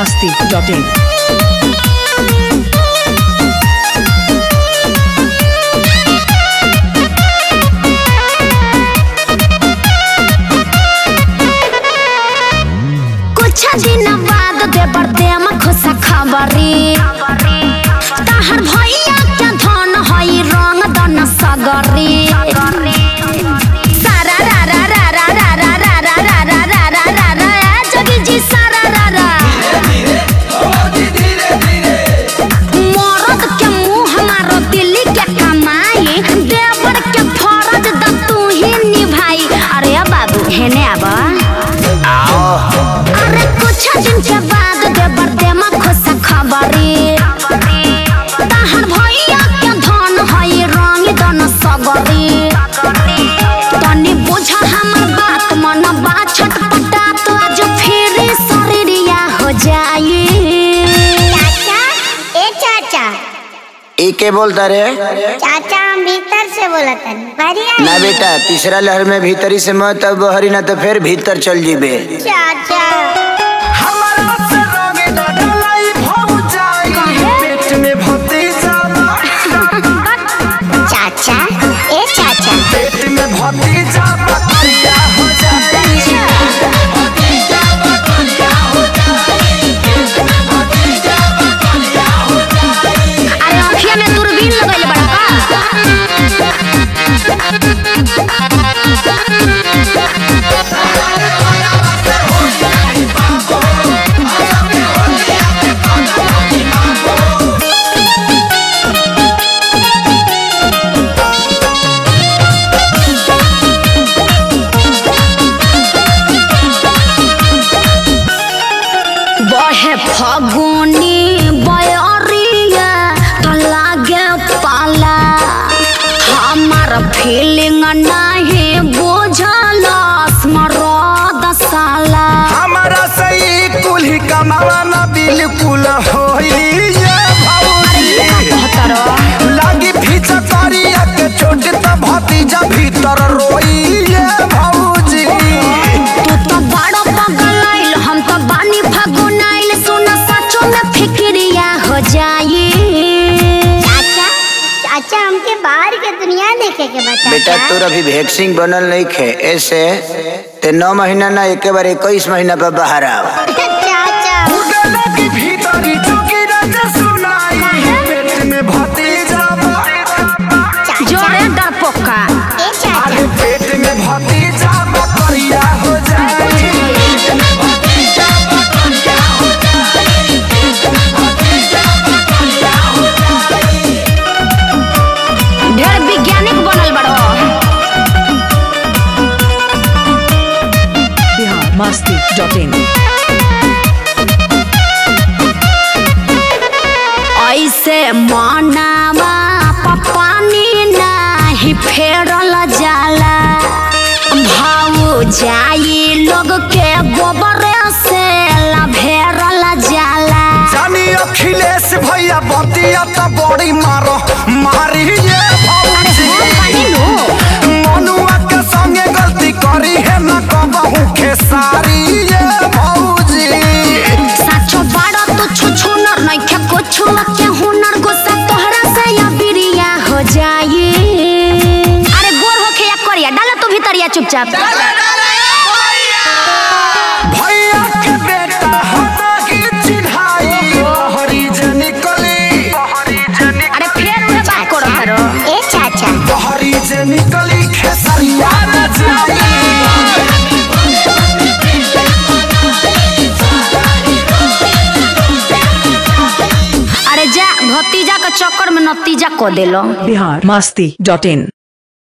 masti.in. कुछ दिन बाद देवर देम खुश खबरी तहर भैया के धन हई रंग दन सगरी सारा रा रा रा रा रा रा रा रा रा रा रा रा रा रा ए जोगी जी सारा रा रा मरद के मुंह मारो दिल्ली के कमाई देवर के फरज द तू ही निभाई अरे बाबू हेने आबा अरे कुछ दिन के बाद देवर देमा खुश खबरी तहर भैया के धन हई रंग दन सगरी तनी बुझा हमर बात मन बा छटपटा तो आज फिर शरीरिया हो जाई चाचा ए चाचा ई के बोलता रे चाचा हम भीतर से बोला था बढ़िया ना बेटा तीसरा लहर में भीतरी से मत अब बहरी ना तो फिर भीतर चल जीबे चाचा चाचा ए चाचा अरे अखिया में दूरबीन लगइले बड़ा का बहे फगुनी बयरिया त लागे पाला हमार फीलिंग नाही बुझल स्मरद साला हमारा सही कुल्ही कमावा ना बिल्कुल होई ये भौजी लागी फीचा करिया के छोटे त भतीजा भीतर रोई ये भौजी तू तो बड़ो पगलाइल हम तो बानी फगुनाइल सुन सचो में फिक्रिया हो जाई चाचा चाचा हमके बाहर के दुनिया देखे के बता बेटा तोर अभी वैक्सीन बनल नहीं खे ऐसे ते नौ महीना ना एक बार इक्कीस महीना पर बाहर आवा चाचा उगे लगी भीतरी चुकी रज सुनाई पेट में भतीजा बा- जोरे डरपोका ए चाचा अरे पेट में भतीजा बकरिया हो जाई ढेर वैज्ञानिक बनल बड़ो Bihar masti.in. ऐसे मनावा पपानी नाही फेरल जाला भाव जाई लोग के गोबर से लभेरल जाला जानी अखिलेश भैया बतिया त बड़ी मारो मारी ये भौजी मनुआ के संगे गलती करी है न कबहू खेसारी ये भौजी साचो बाड़ा तो छुछु नर नइखे कुछु के हुनर गुस्सा तोहरा से या बिरिया हो जाई अरे गोर होखे या करिया डाला तू भीतरिया चुपचाप भैया के बेटा हटा के चिढ़ाई बहरी जे निकली अरे फेर उहे बात करो करो ए चाचा बहरी जे निकली खेसरिया न जाई अरे जा भतीजा के चक्कर में नतीजा को देलो Bihar masti.in.